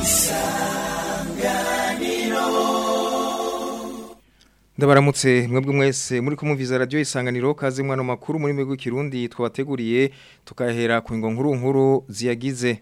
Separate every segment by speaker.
Speaker 1: ndabaramutse mwebwe mwese muri kumumviza radio isanganiro kaze mwana makuru muri migwi kirundi twabateguriye tukahera ku ngo nkuru nkuru ziyagize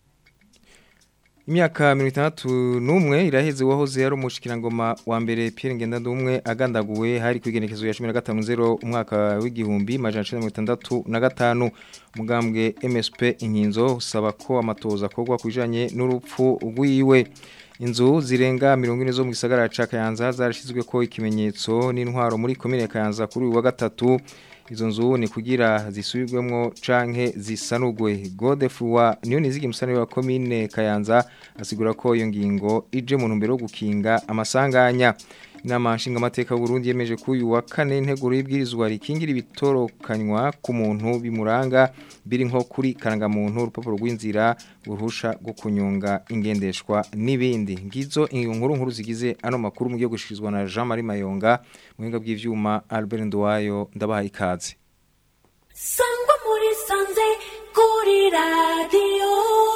Speaker 1: Imyaka 61 iraheze wahoze yari umushikirangoma wa mbere Pierre Ngendandumwe agandaguwe hari kwigenekezo ya 15 umwaka w'igihumbi majana 1965 mugambwe MSP inkinzo usaba ko amatoza akorwa kujanye n'urupfu rwiwe inzu zirenga mirongo ine zo mu gisagara ca Kayanza zarashizwe ko ikimenyetso n'intwaro muri komine Kayanza kuri uyu wa gatatu izo nzu ni kugira zisubirwemo canke zisanugwe Godefroy niyo nizigi musane wa komine Kayanza asigura ko iyo ngingo ije mu ntumbero yo gukinga amasanganya inama nshinga amateka Burundi yemeje ko uyu wa kane integuro y'ibwirizwa rikingira ibitorokanywa ku muntu bimuranga biri nko kuri karangamuntu urupapuro rw'inzira uruhusha rwo kunyonga ingendeshwa n'ibindi ngizo inkuru nkuru zigize ano makuru mu gihe gushikirizwa na Jean Marie Mayonga muhinga bw'ivyuma Albert Ndwayo ndabaha ikaze
Speaker 2: Sangwa muri sanze kuri radio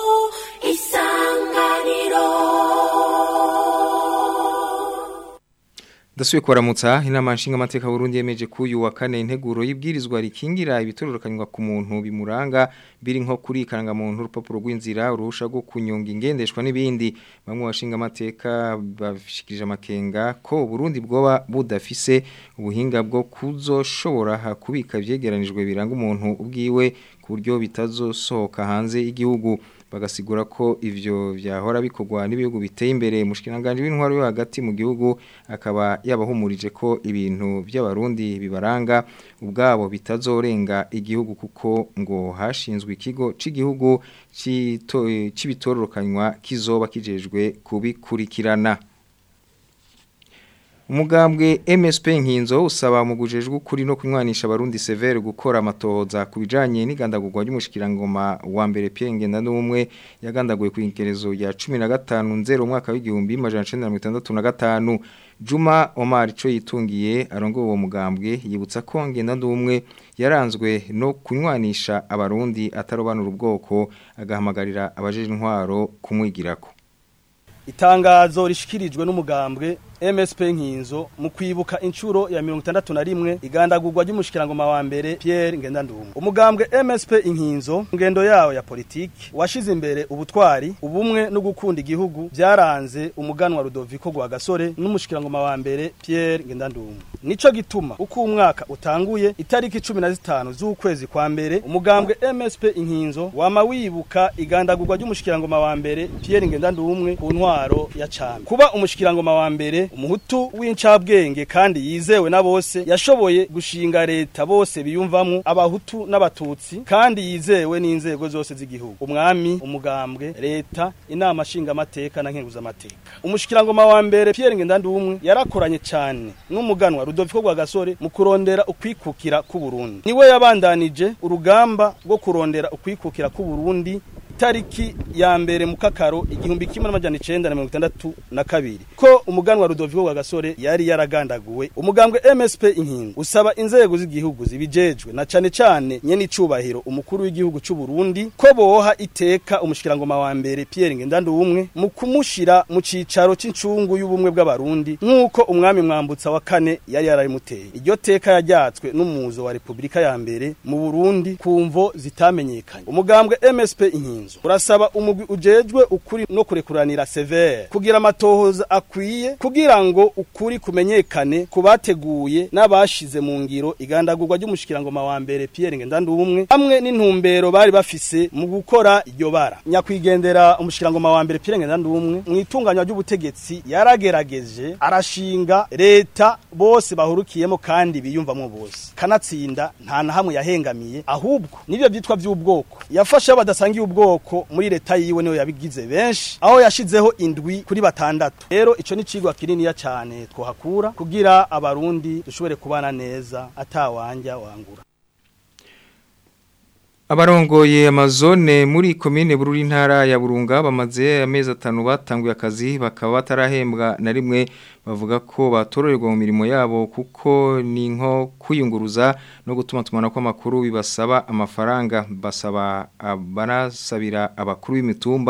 Speaker 2: isanganiro
Speaker 1: Dasuye kubaramutsa inama nshinga amateka Burundi yemeje ko uyu wa kane integuro y'ibwirizwa rikingira ibitororokanywa ku muntu bimuranga biri nko kuri karangamuntu urupapuro rw'inzira uruhusha rwo kunyonga ingendeshwa n'ibindi bamwe bashinga amateka bashikirije amakenga ko Burundi bwoba budafise ubuhinga bwo kuzoshobora kubika ivyegeranijwe biranga umuntu ubwiwe ku buryo bitazosohoka hanze y'igihugu bagasigura ko ivyo vyahora bikorwa n'ibihugu biteye imbere mushikiranganje w'intwaro yo hagati mu gihugu akaba yabahumurije ko ibintu by'abarundi bibaranga ubwabo bitazorenga igihugu kuko ngo hashinzwe ikigo c'igihugu c'ibitororokanywa kizoba kijejwe kubikurikirana Umugambwe MSP nkinzo usaba mu gujejwe kuri no kunywanisha abarundi severe gukora amatohoza kubijanye n'igandagurwa ry'umushikirangoma wa mbere Pierre Ngendandumwe yagandaguye ku inkerezo ya 15 nzero umwaka w'igihumbi majana 1965 Juma Omar ico yitungiye arongo uwo mugambwe yibutsa ko Ngendandumwe yaranzwe no kunywanisha abarundi atarobanura ubwoko agahamagarira abajeje intwaro kumwigirako
Speaker 3: Itangazo rishikirijwe n'umugambwe MSP nkinzo mu kwibuka inshuro ya 61 igandagurwa ry'umushikirangoma wa mbere Pierre Ngendandumwe umugambwe MSP inkinzo ngendo yawo ya politiki washize imbere ubutwari ubumwe no gukunda igihugu byaranze umuganwa Rudoviko gwa gasore n'umushikirangoma wa mbere Pierre Ngendandumwe nico gituma uko umwaka utanguye itariki 15 z'ukwezi kwa mbere umugambwe MSP inkinzo wama wibuka igandagurwa ry'umushikirangoma wa mbere Pierre Ngendandumwe ku ntwaro ya cami kuba umushikirangoma wa mbere umuhutu w'incabwenge kandi yizewe na bose yashoboye gushinga leta bose biyumvamwo abahutu n'abatutsi kandi yizewe n'inzego zose z'igihugu umwami umugambwe leta inama nshinga amateka na nkenguza amateka umushikirangoma wa mbere Pierre Ngendandumwe yarakoranye cyane n'umuganwa Rudoviko gwa gasore mu kurondera ukwikukira ku Burundi niwe yabandanije urugamba rwo kurondera ukwikukira ku Burundi tariki ya mbere mu kakaro igihumbi kimwe n'amajana icenda na mirongo itandatu na kabiri ko umuganwa Rudoviko wa Gasore yari yaragandaguwe umugambwe MSP inkingo usaba inzego z'igihugu zibijejwe na cane cane nyene icubahiro umukuru w'igihugu c'u Burundi ko boha iteka umushikirangoma wa mbere Pierre Ngendandumwe mu kumushira mu cicaro c'incungu y'ubumwe bw'abarundi nk'uko umwami mwambutsa wa kane yari yararimuteye iryo teka yajyatswe n'umuzo wa Republika ya mbere mu Burundi kumvo zitamenyekanye umugambwe MSP inkingo urasaba umugwi ujejwe ukuri no kurekuranira severe kugira amatohoza akwiye kugira ngo ukuri kumenyekane kubateguye n'abashize mu ngiro igandagurwa ry'umushikirangoma wa mbere Pierre Ngendandumwe hamwe n'intumbero bari bafise mu gukora iryo bara nyakwigendera umushikirangoma wa mbere Pierre Ngendandumwe mu itunganywa ry'ubutegetsi yaragerageje arashinga leta bose bahurukiyemo kandi biyumvamwo bose kanatsinda nta na hamwe yahengamiye ahubwo nivyo vyitwa vy'ubwoko yafashe badasangiye ubwoko muri leta yiwe niyo yabigize benshi aho yashizeho indwi kuri batandatu rero ico ni cigwa kininiya cane twohakura kugira abarundi dushobore kubana neza atawanja wangura
Speaker 1: Abarongoye amazone muri komine bururi ntara ya Burunga bamaze amezi atanu batanguye akazi bakaba batarahembwa na rimwe bavuga ko batororerwa mu mirimo yabo kuko ni nko kwiyunguruza no gutuma tumana kw'amakuru bibasaba amafaranga basaba banasabira abakuru b'imitumba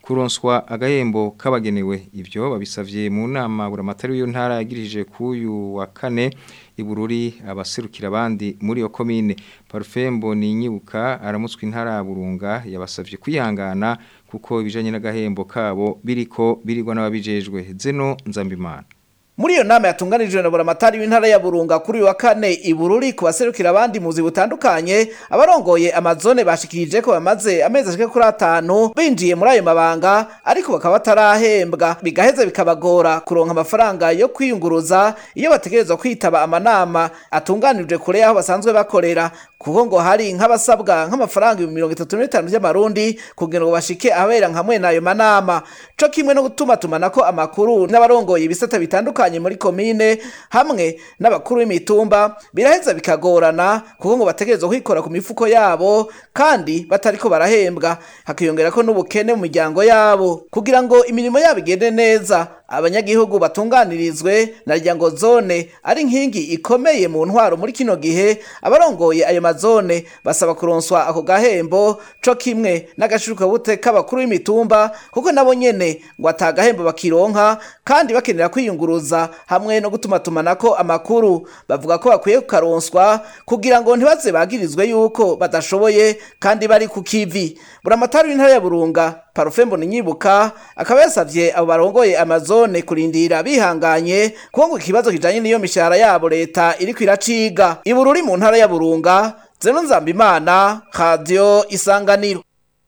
Speaker 1: kuronswa agahembo kabagenewe ivyo babisavye mu nama buramatari w'iyo ntara yagirije kuyu wa kane ibururi abaserukira abandi muri iyo komine Parfembo ni nyibuka aramutswe intara ya Burunga yabasavye kwihangana kuko ibijanye n'agahembo kabo biriko birigwa n'ababijejwe zeno nzambimana
Speaker 4: Muri iyo nama yatunganijwe na buramatari w'intara ya Burunga kuri uyu wa kane ibururi ku baserukira abandi muzi butandukanye abarongoye amazone bashikirije ko bamaze amezi ashika kuri atanu binjiye muri ayo mabanga ariko bakaba batarahembwa bigaheza bikabagora kuronka amafaranga yo kwiyunguruza iyo bategerezwa kwitaba amanama atunganijwe kure y'aho basanzwe bakorera kuko ngo hari nk'abasabwa nk'amafaranga ibihumbi mirongo itatu n'itanu by'amarundi kugira ngo bashike ahabera nka mwene ayo manama co kimwe no gutuma tumanako amakuru n'abarongoye ibisata bitandukanye muri komine hamwe n'abakuru b'imitumba biraheza bikagorana kuko ngo bategerezwa kwikora ku mifuko yabo kandi batariko barahembwa hakiyongerako n'ubukene mu miryango yabo kugira ngo imirimo yabo igende neza abanyagihugu batunganirizwe na ryango zone ari nkingi ikomeye mu ntwaro muri kino gihe abarongoye ayo mazone basaba kuronswa ako gahembo co kimwe n'agashuka bute k'abakuru b'imitumba kuko nabo nyene ngo atagahembo bakironka kandi bakenera kwiyunguruza hamwe no gutuma tumanako amakuru bavuga ko bakwiye kukaronswa kugira ngo ntibaze bagirizwe yuko badashoboye kandi bari ku kivi buramatari w'intara ya burunga parufembo ni nyibuka akaba yasavye abo barongoye amazone kurindira bihanganye kuko ngo ikibazo kijanye n'iyo mishahara yabo leta iriko iraciga ibururi mu ntara ya burunga zeno nzambimana radio isanganiro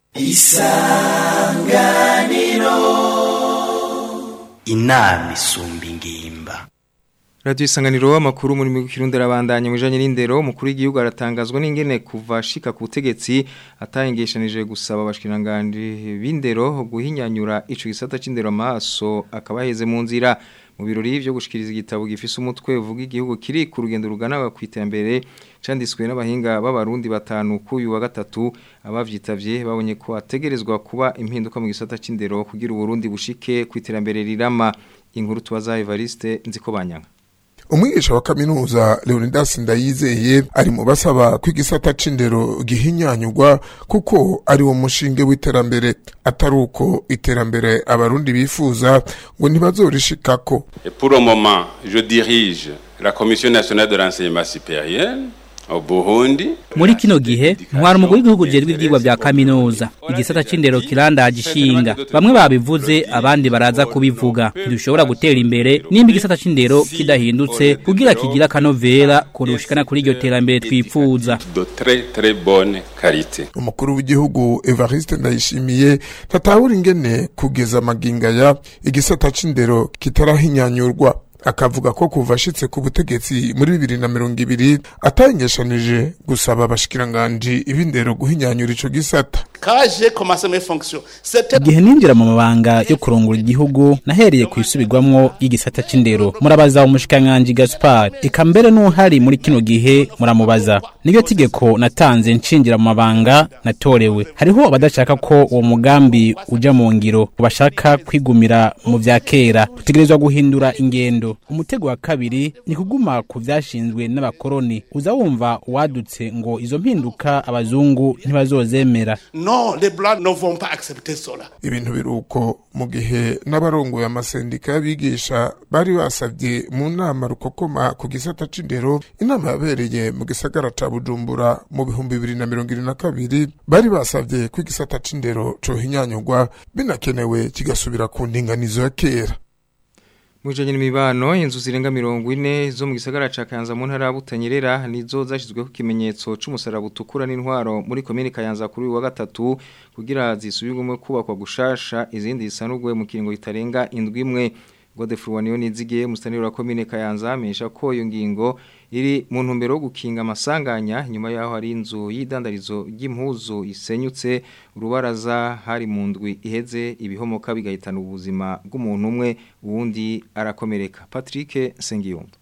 Speaker 5: inama isumba ingimba
Speaker 1: Radio isanganiro amakuru muri mu kirundi arabandanya mu janye n'indero umukuru w'igihugu aratangazwa n'ingene kuva shika ku butegetsi atayengeshanije gusaba abashikiranganje b'indero guhinyanyura ico gisata c'indero amaso akabaheze mu nzira mu birori byo gushikiriza igitabo gifise umutwe uvuga igihugu kiri ku rugendo rugana ku iterambere canditswe n'abahinga b'abarundi batanu kuyu wa gatatu abavyitavye babonye ko ategerezwa kuba impinduka mu gisata c'indero kugira uburundi bushike ku iterambere rirama inkuru tubaza Evariste nziko banyanga
Speaker 6: umwigisha wa kaminuza leonidas ndayizeye ari mu basaba ko igisata c'indero gihinyanyurwa kuko ari wo mushinge w'iterambere atari uko iterambere abarundi bifuza ngo ntibazorishikako
Speaker 7: Et pour le moment, je dirige la Commission nationale de l'enseignement supérieur au Burundi.
Speaker 8: muri kino gihe ntwara umugwi w'igihugu ujejwe ivyigwa vya kaminuza igisata c'indero kirandaje ishinga bamwe babivuze abandi baraza kubivuga ntidushobora gutera imbere nimba igisata c'indero kidahindutse kugira kigira akanovera kurushikana kuri iryo terambere twifuza
Speaker 7: de très très bonne qualité.
Speaker 6: umukuru w'igihugu evariste ndayishimiye ntatahura ingene kugeza amagingaya igisata c'indero kitarahinyanyurwa akavuga ko kuva ashitse ku butegetsi muri bibiri na mirongo ibiri atayengeshanije gusaba abashikiranganji ibindero guhinyanyura ico gisata
Speaker 9: Quand j'ai commencé mes fonctions, c'était
Speaker 8: igihe ninjira mu mabanga yo kurongora igihugu nahereye ku isubirwamwo y'igisata c'indero murabaza umushikiranganji gaspar eka mbere n'uhari muri kino gihe muramubaza niryo tegeko natanze nshinjira mu mabanga natorewe hariho abadashaka ko uwo mugambi uja mu ngiro bashaka kwigumira mu vya kera dutegerezwa guhindura ingendo umutego wa kabiri ni kuguma ku vyashinzwe n'abakoroni uza wumva wadutse ngo izo mpinduka abazungu ntibazozemera
Speaker 9: non, les blancs ne vont pas accepter cela.
Speaker 6: ibintu biruko mu gihe n'abarongoye amasendika y'abigisha bari basavye mu nama rukokoma ku gisata c'indero inama yabereye mu gisagara ca bujumbura mu bihumbi bibiri na mirongo ibiri na kabiri bari basavye ko igisata c'indero cohinyanyurwa binakenewe kigasubira ku ndinganizo ya kera
Speaker 1: Mujanye n'imibano inzu zirenga mirongo ine zo mu gisagara ca Kayanza mu ntara ya Butanyerera nizo zashizweho ikimenyetso c'umusaraba utukura n'intwaro muri komine Kayanza kuri uyu wa gatatu kugira zisubirwemo kubakwa gushasha izindi zisanurwe mu kiringo itarenga indwi imwe Godefroid Waniyo nizigiye mustaniro wa komine Kayanza amenyesha ko iyo ngingo iri mu ntumbero yo gukinga amasanganya nyuma yaho hari inzu y'idandarizo ry'impuzu isenyutse urubaraza hari mu ndwi iheze ibihomoka bigahitana ubuzima bw'umuntu umwe uwundi arakomereka Patrick Sengiyumva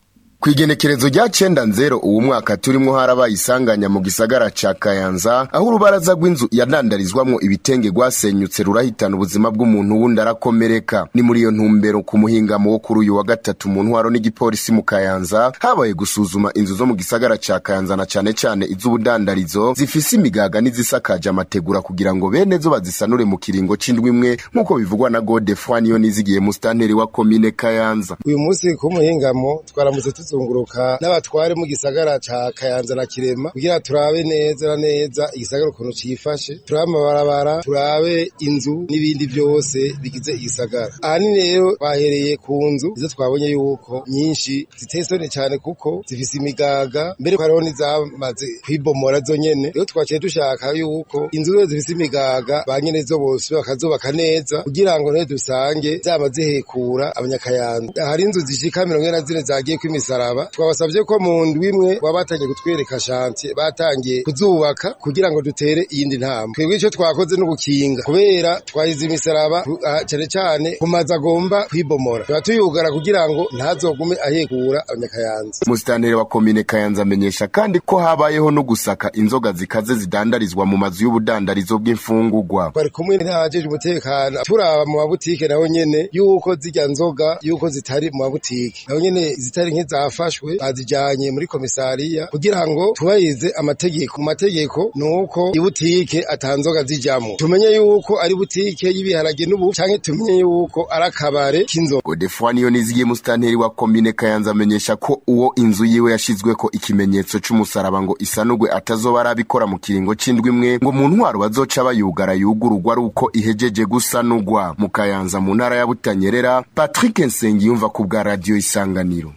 Speaker 10: Kwigenekerezo rya cenda nzero uwu mwaka turimwo harabaye isanganya mu gisagara ca Kayanza aho urubaraza rw'inzu yadandarizwamwo ibitenge rwasenyutse rurahitana ubuzima bw'umuntu wundi arakomereka ni muri iyo ntumbero ku muhingamo wo kuri uyu wa gatatu mu ntwaro n'igipolisi mu Kayanza habaye gusuzuma inzu zo mu gisagara ca Kayanza na cane cane iz'ubudandarizo zifise imigaga n'izisakaje amategura kugira ngo bene zo bazisanure mu kiringo c'indwi imwe nk'uko bivugwa na Godefroid niyo nizigiye mustanteri wa komine Kayanza
Speaker 11: uyu munsi ku muhingamo twaramutse tuzunguruka n'abatware mu gisagara ca Kayanza na Kirema kugira turabe neza na neza igisagara ukuntu cifashe turabe amabarabara turabe inzu n'ibindi byose bigize igisagara ahanini rero bahereye ku nzu izo twabonye yuko nyinshi ziteye isoni cyane kuko zifise imigaga mbere ko hariho n'izamaze kwibomora zo nyene rero twaciye dushaka yuko inzu zose zifise imigaga ba nyene zo bose bakazubaka neza kugira ngo ntebe dusange zama zihekura abanyakayanza hari inzu zishika mirongo ine na zine zagiye kw'imisaraba twabasabye ko mu ndwi imwe baba batangiye kutwereka shantiye batangiye kuzubaka kugira ngo dutere iyindi ntambwe twebwe icyo twakoze no gukinga kubera twahize imisaraba ku- ah, cane cane ku mazu agomba kwibomora tuba tuyugara kugira ngo ntazogume ahekura abanyakayanza
Speaker 10: Musitanteri wa komine Kayanza amenyesha kandi ko habayeho no gusaka inzoga zikaze zidandarizwa mu mazu y'ubudandarizo bw'imfungurwa.
Speaker 11: bari kumwe n'abajeje umutekano turaba mu mabutike naho nyene yuko zirya nzoga yuko zitari mu mabutike naho nyene zitari nk'izafashwe bazijanye muri komisariya kugira ngo tubahirize amategeko mu mategeko nuko ibutike atanzoga zijamwo tumenye yuko ari butike y'ibiharage n'ubu canke tumenye yuko ari akabare k'inzoga
Speaker 10: Godefroid niyo nizigiye musitanteri wa komine Kayanza amenyesha ko uwo inzu yiwe yashizweko ikimenyetso c'umusaraba ngo isanurwe atazoba arabikora mu kiringo c'indwi imwe ngo mu ntwaro bazoca bayugara yugururwa ari uko ihejeje gusanurwa mu Kayanza mu ntara ya Butanyerera Patrick Nsengiyumva ku bwa radio Isanganiro.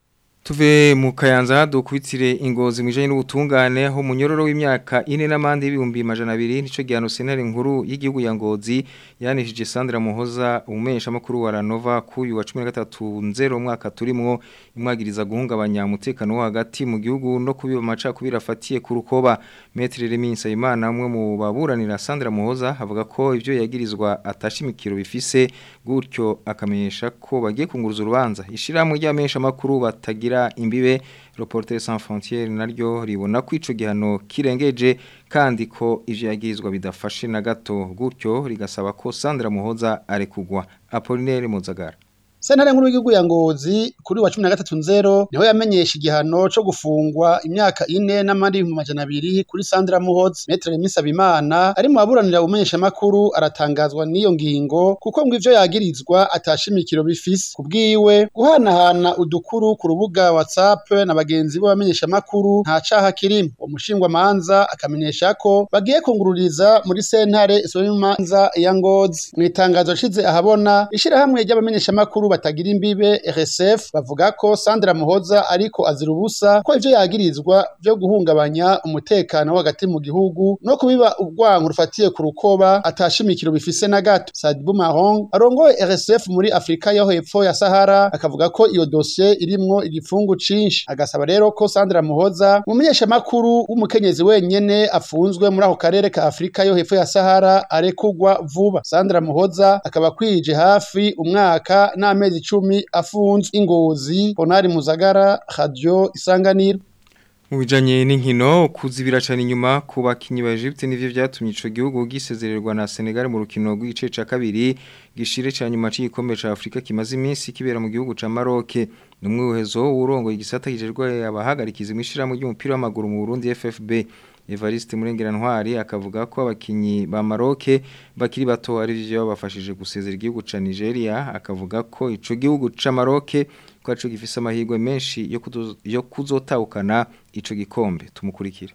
Speaker 1: Tuve mu kayanza dukwitire ingozi mwijanye n'ubutungane aho munyororo w'imyaka ine n'amande y'ibihumbi majana abiri nico gihano sentare nkuru y'igihugu ya Ngozi yanishije Sandra Muhoza umesha makuru wa Ranova kuyu wa 13 nzero umwaka turimwo imwagiriza guhungabanya umutekano wo hagati mu gihugu no kubiba amaca kubira afatiye ku rukoba Maître Remy Nsayimana umwe mu baburanira Sandra Muhoza avuga ko ivyo yagirizwa atashimikiro bifise gutyo akamenyesha ko bagiye kunguruza urubanza ishiramwe ry'amesha makuru batagira imbibe Reporters sans frontières naryo ribona ko ico gihano kirengeje kandi ko ivyo yagirizwa bidafashe na gato gutyo rigasaba ko Sandra Muhoza arekugwa Apollinaire Muzagara
Speaker 12: Sentare nkuru y'igihugu ya Ngozi kuri wa 13 nzero niho yamenyesha igihano co gufungwa imyaka ine n'amandi ibihumbi majana abiri kuri Sandra Muhozi Maître Misabimana ari mu baburanira umenyesha makuru aratangazwa n'iyo ngingo kuko ngo ivyo yagirizwa atashimikiro bifise kubwiwe guhanahana udukuru ku rubuga WhatsApp na bagenzi bo bamenyesha makuru nta caha kirimo umushingwa manza akamenyesha ko bagiye kungururiza muri sentare isomanza ya Ngozi mu itangazo shize ahabona ishirahamwe ry'abamenyesha makuru batagira imbibe RSF bavuga ko Sandra Muhoza ariko azira ubusa ko ivyo yagirizwa byo guhungabanya umutekano hagati mu gihugu no kubiba ubwangu rufatiye ku rukoba atashimikiro bifise na gato Sadibou Mahon arongoye RSF muri Afrika yo hepfo ya Sahara akavuga ko iyo dossier irimwo igipfungu cinshi agasaba rero ko Sandra Muhoza umumenyesha makuru w'umukenyezi wenyene afunzwe muri ako karere ka Afrika yo hepfo ya Sahara arekugwa vuba Sandra Muhoza akaba kwije hafi umwaka n'amezi icumi afunzwe ingozi Honari Muzagara Radio Isanganiro
Speaker 1: Mu bijanye n'inkino kuzibira cyane inyuma ku bakinyi ba Egypte nivyo vyatumye ico gihugu gisezererwa na Senegal mu rukino rw'igice ca kabiri gishire ca nyuma c'igikombe ca Afrika kimaze iminsi kibera mu gihugu ca Maroc numwe uhezo urongo igisata kijerwa abahagarikiza imishira mu ry'umupira w'amaguru mu Burundi FFB Evariste Murengera Ntwari akavuga ko abakinyi ba Maroc bakiri bato ari byo babafashije gusezera igihugu ca Nigeria akavuga ko ico gihugu ca Maroc kwacu gifise amahirwe menshi yo kuzo- yo kuzotahukana ico gikombe tumukurikire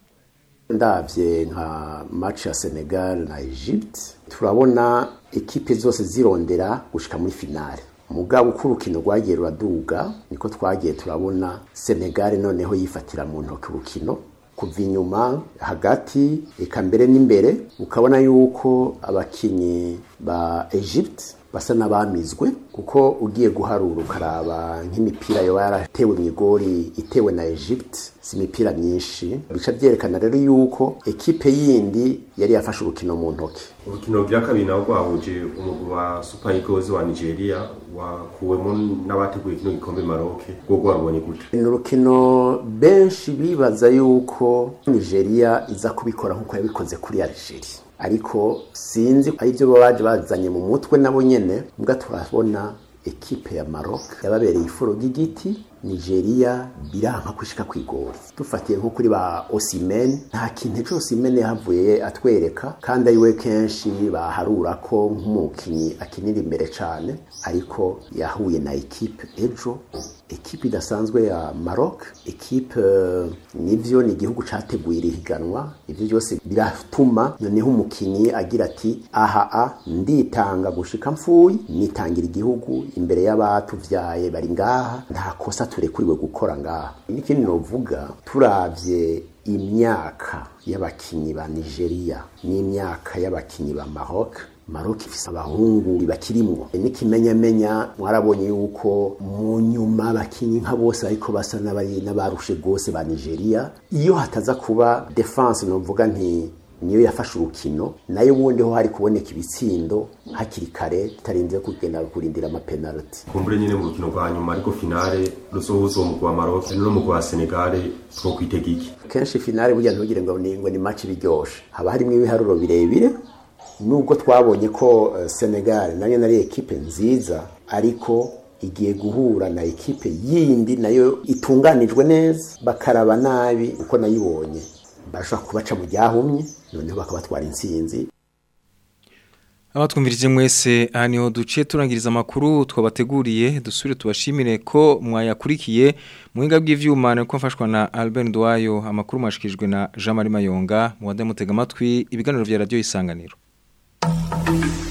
Speaker 13: ndavye nka match ya Senegal na Egypt turabona ekipe zose zirondera gushika muri finale mugabo uko urukino rwagiye ruraduga niko twagiye turabona Senegal noneho yifatira mu ntoki urukino kuva inyuma hagati eka mbere n'imbere ukabona yuko abakinyi ba Egypt basa n'abamizwe kuko ugiye guharura ukaraba nk'imipira yoba yaratewe mu igori itewe na Egypte si imipira myinshi bica byerekana rero yuko ekipe yindi yari yafashe urukino mu ntoki
Speaker 14: urukino rya kabiri nawo rwahuje umugwi wa Super Eagles wa Nigeria wakuwemo n'abateguye kino gikombe Maroc rwo rwarubonye gute
Speaker 13: ni urukino benshi bibaza yuko Nigeria iza kubikora nk'uko yabikoze kuri Algeria ariko sinzi ari byo baje bazanye mu mutwe nabo nyene mbwa turabona ekipe ya Maroc yababereye ifuro ry'igiti Nigeria biranka kwishika kwigora dufatiye nko kuri ba Osimhen nta kintu ejo Osimhen yahavuye atwereka kandi ari we kenshi baharura ko nk'umukinyi akinira imbere cane ariko yahuye na ekipe ejo ekipe idasanzwe ya Maroc ekipe uh, nivyo ni igihugu categuye irihiganwa ivyo byose biratuma noneho umukinyi agira ati aha a nditanga gushika mfuye nitangira igihugu imbere y'abatuvyaye bari ngaha nta kosa turekuriwe gukora ngaha n'ikindi novuga turavye imyaka y'abakinyi ba Nigeria n'imyaka y'abakinyi ba Maroc Maroc ifise abahungu bakirimwo n'ikimenyamenya mwarabonye yuko mu nyuma abakinyi nka bose ariko basa n'abari n'abarushe gose ba Nigeria iyo hataza kuba defense novuga nti niyo yafashe urukino nayo ubundi ho hari kuboneka ibitsindo hakiri kare tutarinze kugenda kurindira amapenalty
Speaker 14: kumbure nyine mu rukino rwa nyuma ariko finale rusohuza uwo mugwi wa Maroc no mugwi wa Senegal two kwitega iki
Speaker 13: kenshi finale burya ntugire ngo ni ngo ni match biryoshe haba harimo ibiharuro birebire nubwo twabonye ko uh, Senegal nayo nari ekipe nziza ariko igiye guhura na ekipe yindi nayo itunganijwe neza bakaraba nabi uko nayibonye barashobora kubaca mu ryahumye noneho bakabatwara intsinzi
Speaker 1: abatwumvirije mwese aha niho duciye turangiriza amakuru twabateguriye dusubire tubashimire ko mwayakurikiye muhinga bw'ivyuma niko mfashwa na Albert Ndwayo amakuru mwashikijwe na Jean Marie Mayonga mu wadamutega amatwi ibiganiro vya radio isanganiro